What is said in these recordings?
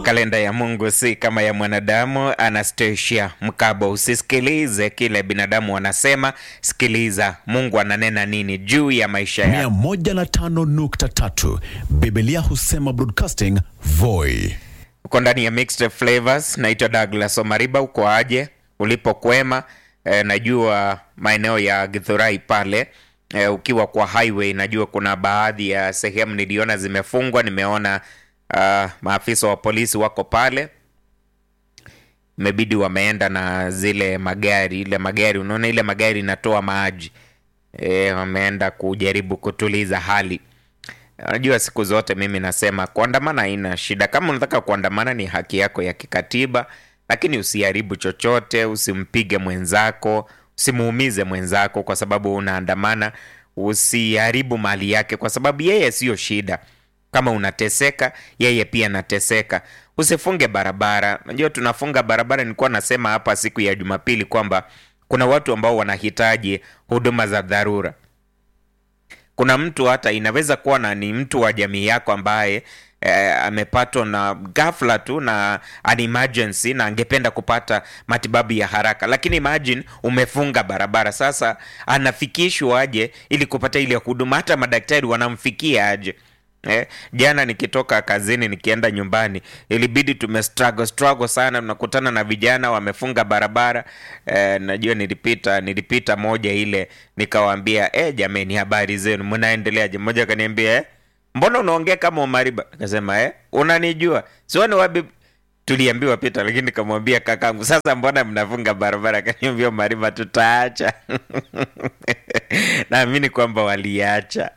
Kalenda ya Mungu si kama ya mwanadamu. Anastasia Mkabo, usisikilize kile binadamu wanasema, sikiliza Mungu ananena nini juu ya maisha yako. 105.3 Biblia husema broadcasting Voi. Uko ndani ya Mixed Flavors. Naitwa Douglas Omariba. Uko aje ulipokwema? E, najua maeneo ya Githurai pale e, ukiwa kwa highway, najua kuna baadhi ya sehemu niliona zimefungwa. Nimeona uh, maafisa wa polisi wako pale, imebidi wameenda na zile magari, ile magari unaona, ile magari inatoa maji e, wameenda kujaribu kutuliza hali Najua siku zote mimi nasema kuandamana haina shida. Kama unataka kuandamana ni haki yako ya kikatiba, lakini usiharibu chochote, usimpige mwenzako, usimuumize mwenzako kwa sababu unaandamana. Usiharibu mali yake kwa sababu yeye siyo shida. Kama unateseka, yeye pia anateseka. Usifunge barabara. Najua tunafunga barabara. Nilikuwa nasema hapa siku ya Jumapili kwamba kuna watu ambao wanahitaji huduma za dharura kuna mtu hata inaweza kuwa na ni mtu wa jamii yako ambaye eh, amepatwa na ghafla tu na an emergency na angependa kupata matibabu ya haraka, lakini imagine umefunga barabara. Sasa anafikishwa aje ili kupata ile huduma? Hata madaktari wanamfikia aje? Eh, jana nikitoka kazini nikienda nyumbani ilibidi tume struggle struggle sana, tunakutana na vijana wamefunga barabara eh, najua nilipita nilipita moja ile nikawaambia, eh, jameni, habari zenu, mnaendeleaje? Mmoja akaniambia eh, mbona unaongea kama Omariba? Akasema eh, unanijua sioni wapi tuliambiwa pita, lakini nikamwambia kakangu, sasa mbona mnafunga barabara? Akaniambia Omariba, tutaacha naamini kwamba waliacha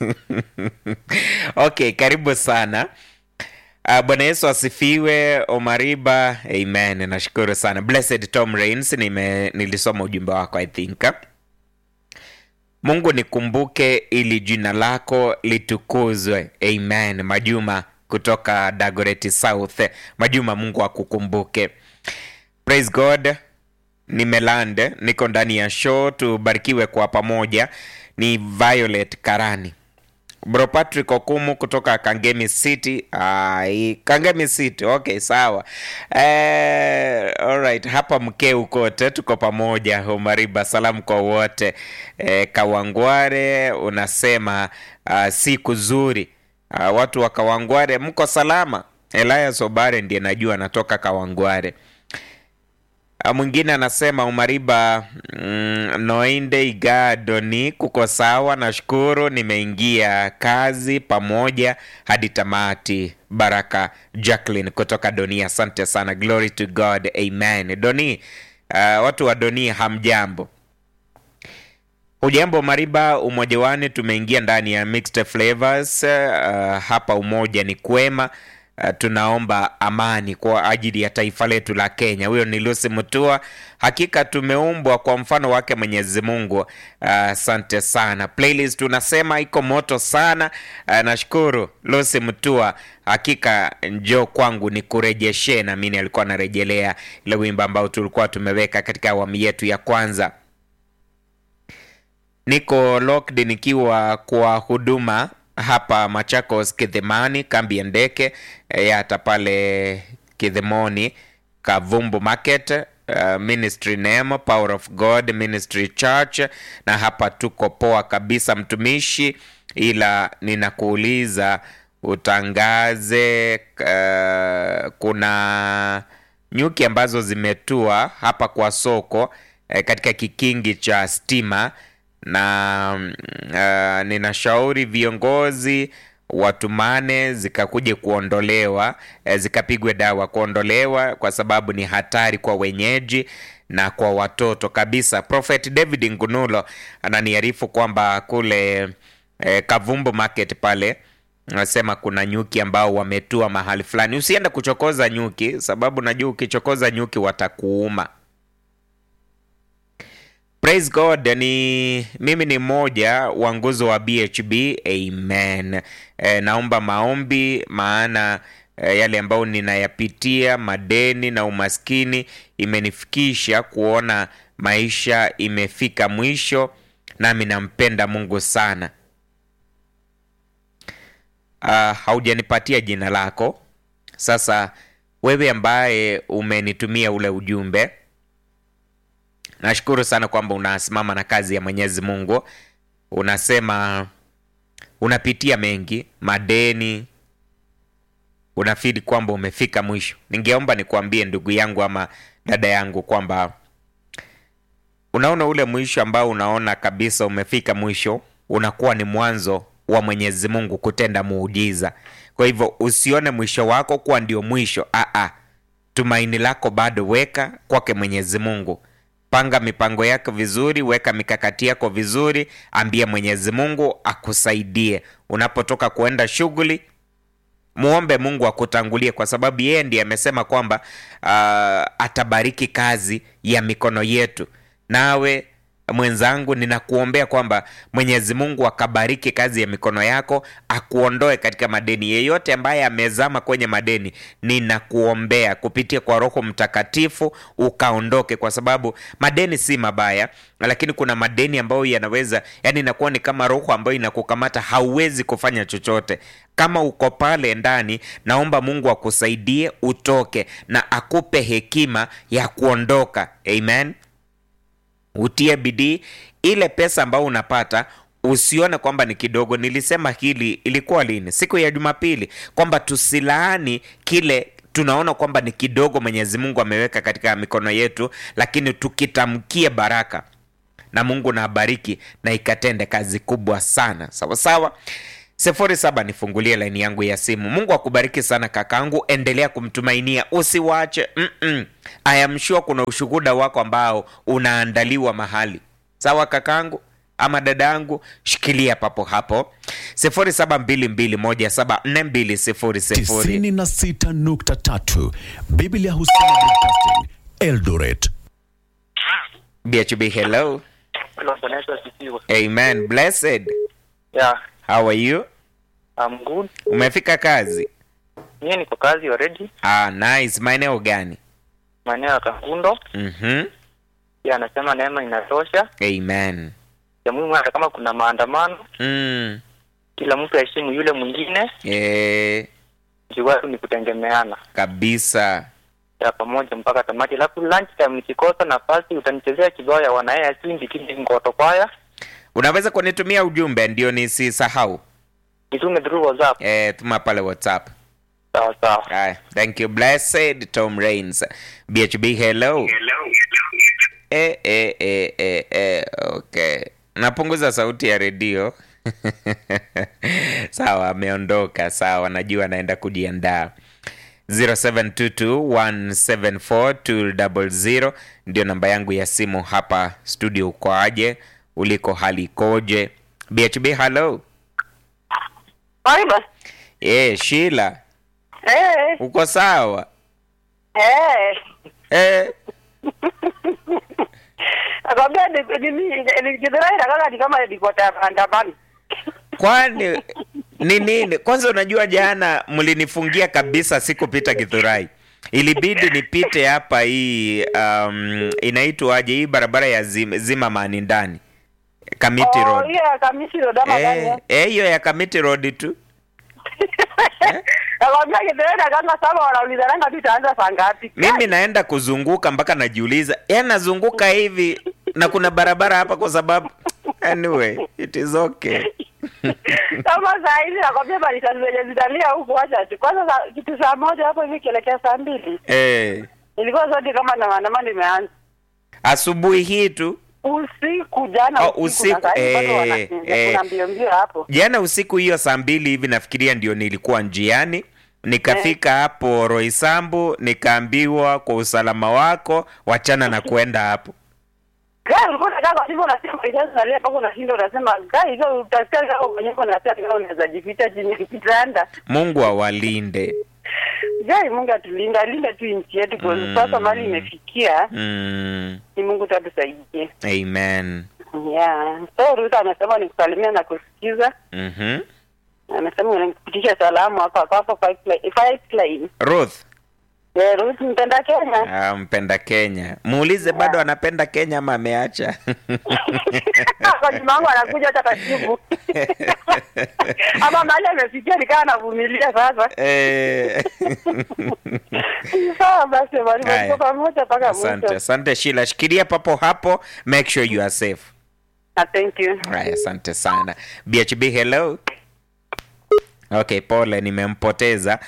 Okay, karibu sana. Uh, Bwana Yesu asifiwe. Omariba, amen. Nashukuru sana. Blessed Tom Rains, nime nilisoma ujumbe wako I think. Mungu nikumbuke ili jina lako litukuzwe. Amen. Majuma kutoka Dagoretti South. Majuma, Mungu akukumbuke. Praise God. Nimelande, niko ndani ya show, tubarikiwe kwa pamoja. Ni Violet Karani. Bro Patrick Okumu kutoka Kangemi City. Ai, Kangemi City. Okay, sawa. Eh, alright. Hapa mkeu kote tuko pamoja. Omariba, salamu kwa wote. Eh, Kawangware unasema uh, siku zuri. Uh, watu wa Kawangware mko salama? Elias Obare ndiye najua anatoka Kawangware. Mwingine anasema Umariba mm, Noinde Igadoni, kuko sawa, nashukuru, nimeingia kazi pamoja hadi tamati. Baraka Jacqueline kutoka Doni, asante sana. Glory to God, amen. Doni, uh, watu wa Doni hamjambo? Ujambo Mariba, umoja wani, tumeingia ndani ya Mixed Flavors. Uh, hapa umoja ni kwema. Uh, tunaomba amani kwa ajili ya taifa letu la Kenya. Huyo ni Lucy Mutua. Hakika tumeumbwa kwa mfano wake Mwenyezi Mungu. Asante uh, sana. Playlist tunasema iko moto sana. Uh, nashukuru Lucy Mutua. Hakika njoo kwangu ni kurejeshe, na mimi alikuwa anarejelea ile wimbo ambao tulikuwa tumeweka katika awamu yetu ya kwanza. Niko locked nikiwa kwa huduma hapa Machakos Kidhemani, kambi ya ndeke hata pale Kidhemoni Kavumbu Market. Uh, ministry name Power of God Ministry Church, na hapa tuko poa kabisa mtumishi, ila ninakuuliza utangaze. Uh, kuna nyuki ambazo zimetua hapa kwa soko eh, katika kikingi cha stima na uh, ninashauri viongozi watumane zikakuje kuondolewa, eh, zikapigwe dawa kuondolewa, kwa sababu ni hatari kwa wenyeji na kwa watoto kabisa. Prophet David Ngunulo ananiarifu kwamba kule eh, Kavumbu Market pale nasema kuna nyuki ambao wametua mahali fulani. Usiende kuchokoza nyuki, sababu najua ukichokoza nyuki watakuuma. Praise God, ni mimi ni mmoja wa nguzo wa BHB. Amen. E, naomba maombi maana e, yale ambayo ninayapitia madeni na umaskini imenifikisha kuona maisha imefika mwisho, nami nampenda Mungu sana. Uh, haujanipatia jina lako Sasa wewe ambaye umenitumia ule ujumbe nashukuru sana kwamba unasimama na kazi ya mwenyezi mungu unasema unapitia mengi madeni unafidi kwamba umefika mwisho ningeomba nikuambie ndugu yangu ama dada yangu kwamba unaona ule mwisho ambao unaona kabisa umefika mwisho unakuwa ni mwanzo wa mwenyezi mungu kutenda muujiza kwa hivyo usione mwisho wako kuwa ndio mwisho Aa, tumaini lako bado weka kwake mwenyezi mungu panga mipango yako vizuri weka mikakati yako vizuri ambie mwenyezi mungu akusaidie unapotoka kuenda shughuli muombe mungu akutangulie kwa sababu yeye ndiye amesema kwamba uh, atabariki kazi ya mikono yetu nawe mwenzangu ninakuombea kwamba mwenyezi mungu akabariki kazi ya mikono yako akuondoe katika madeni yeyote ambaye amezama kwenye madeni ninakuombea kupitia kwa roho mtakatifu ukaondoke kwa sababu madeni si mabaya lakini kuna madeni ambayo yanaweza yani inakuwa ni kama roho ambayo inakukamata hauwezi kufanya chochote kama uko pale ndani naomba mungu akusaidie utoke na akupe hekima ya kuondoka amen utie bidii ile pesa ambayo unapata usione kwamba ni kidogo nilisema hili ilikuwa lini siku ya jumapili kwamba tusilaani kile tunaona kwamba ni kidogo mwenyezi mungu ameweka katika mikono yetu lakini tukitamkie baraka na mungu na abariki na ikatende kazi kubwa sana sawa sawa sifuri saba nifungulie laini yangu ya simu mungu akubariki sana kakangu endelea kumtumainia usiwache Mm-mm. I am sure kuna ushuhuda wako ambao unaandaliwa mahali sawa kakangu ama dada yangu shikilia papo hapo sifuri saba mbili mbili moja saba nne mbili sifuri sifuri 96.3 Biblia husema Broadcasting Eldoret. bhb hello Hello, Bwana Yesu asifiwe. amen blessed Yeah, how are you I'm good. umefika kazi Mimi niko kazi already, ah, nice maeneo gani maeneo ya Kangundo. mm-hmm. Pia anasema neema inatosha. amen Ya muhimu hata kama kuna maandamano, mm. kila mtu aheshimu yule mwingine, e, juu watu ni kutegemeana kabisa ya pamoja mpaka tamati. Alafu lunch time nikikosa nafasi utanichezea kibao ya wanaya chindi kile ngoto kwaya. unaweza kunitumia ujumbe ndio nisisahau Nitume through WhatsApp. e, tuma pale whatsapp Sawa sawa. Aya, thank you blessed tom rains bhb hello e, e, e, e, e, okay napunguza sauti ya redio sawa ameondoka sawa najua naenda kujiandaa 0722174200 ndio namba yangu ya simu hapa studio ukoaje uliko hali ikoje bhb hello Aiba. e, shila Eh, uko sawa eh. e, Akwambia ni ni ni nikidhani kama ni kama niko maandamano. kwani ni nini kwanza unajua jana mlinifungia kabisa sikupita githurai ilibidi nipite hapa hii um, inaitwaje hii barabara ya zim, zimamani ndani kamiti Oh, road hiyo ya kamisi ndo dama gani? Eh, eh? eh, hiyo ya kamiti road tu Akwambia kidhani kama sasa wanauliza nanga tu itaanza saa ngapi? mimi naenda kuzunguka mpaka najiuliza ya nazunguka hivi na kuna barabara hapa kwa sababu anyway it is okay Kama saa hizi nakwambia bali saa zenye zitalia huko acha tu. Kwanza saa- kitu saa moja hapo hivi kielekea saa mbili. eh, Ilikuwa zote kama na maandamano imeanza. asubuhi hii tu Usiku jana Oh, usiku, usiku, na saa hizi bado eh, wanakimbia, eh. kuna mbio mbio hapo. jana usiku hiyo saa mbili hivi nafikiria ndio nilikuwa njiani nikafika hapo roisambu nikaambiwa kwa usalama wako wachana na kuenda hapo Gari ulikuwa unakaa kwa simu unasema ijazo nalia mpaka unashinda unasema gari hizo utasikia kama mwenyewe unasikia kama unaweza jificha chini ya kitanda. mungu awalinde Gari Mungu atulinda, alinde tu nchi yetu kwa Mm. sasa mali imefikia. mm, Ni Mungu tu atusaidie. amen Yeah. So Ruth anasema nikusalimia na kusikiza. mm-hmm. Anasema unanipitisha salamu hapa hapa hapa pipeline. Pipeline. ruth Eh, Ruth mpenda Kenya. Ah, mpenda Kenya. Muulize bado anapenda Kenya ama ameacha? Kwa juma wangu anakuja hata katibu. Ama mahali amefikia nikawa navumilia sasa. Eh. Sawa basi mwalimu, Haya. tuko pamoja mpaka Asante, mwisho. asante Sheila. Shikilia papo hapo. Make sure you are safe. Ah, Thank you. Haya, asante sana. BHB hello. Okay, pole nimempoteza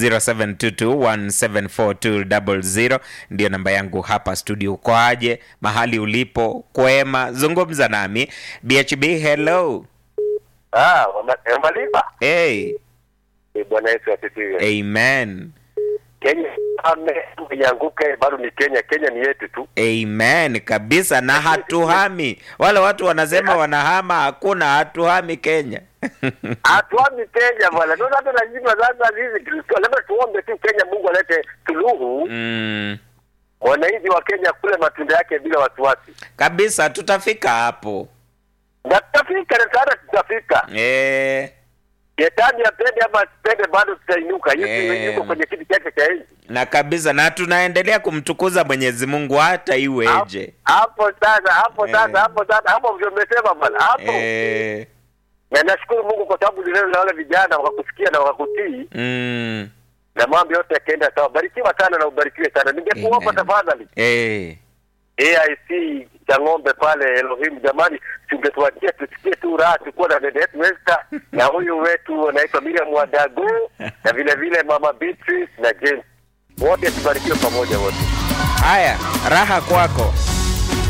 0722174200 ndio namba yangu hapa studio. Uko aje? Mahali ulipo kwema? Zungumza nami. BHB hello. Ah, wama- wamalipa. Hey, Eh, Bwana Yesu asifiwe. amen. Kenya ame ianguke bado ni Kenya. Kenya ni yetu tu. Amen kabisa, na hatuhami. Wale watu wanasema wanahama, hakuna, hatuhami Kenya. Hatuami Kenya bwana. Ndio hata lazima sasa sisi Kristo labda tuombe tu Kenya Mungu alete suluhu. mm, Wananchi wa Kenya kule matunda yake bila wasiwasi. kabisa, tutafika hapo. Na tutafika na tayari tutafika. Eh, Shetani apende ama asipende bado tutainuka. Yesu Eh. yuko kwenye kiti chake cha enzi. na kabisa, na tunaendelea kumtukuza Mwenyezi Mungu hata iweje. Hapo sasa, hapo Eh. sasa, hapo sasa, hapo ndio umesema bwana. Hapo. Eh, Na nashukuru Mungu kwa sababu leo na wale vijana wakakusikia na wakakutii mm, na mambo yote yakaenda sawa. Barikiwa sana na ubarikiwe sana. Ningekuomba Amen. tafadhali eh, AIC cha ng'ombe pale Elohim, jamani, tungetuachia tusikie tu raha, tukuwa na dada yetu Esther na huyu wetu anaitwa Miriam Wadago na vile vile mama Beatrice na James, wote tubarikiwe pamoja wote. haya, raha kwako.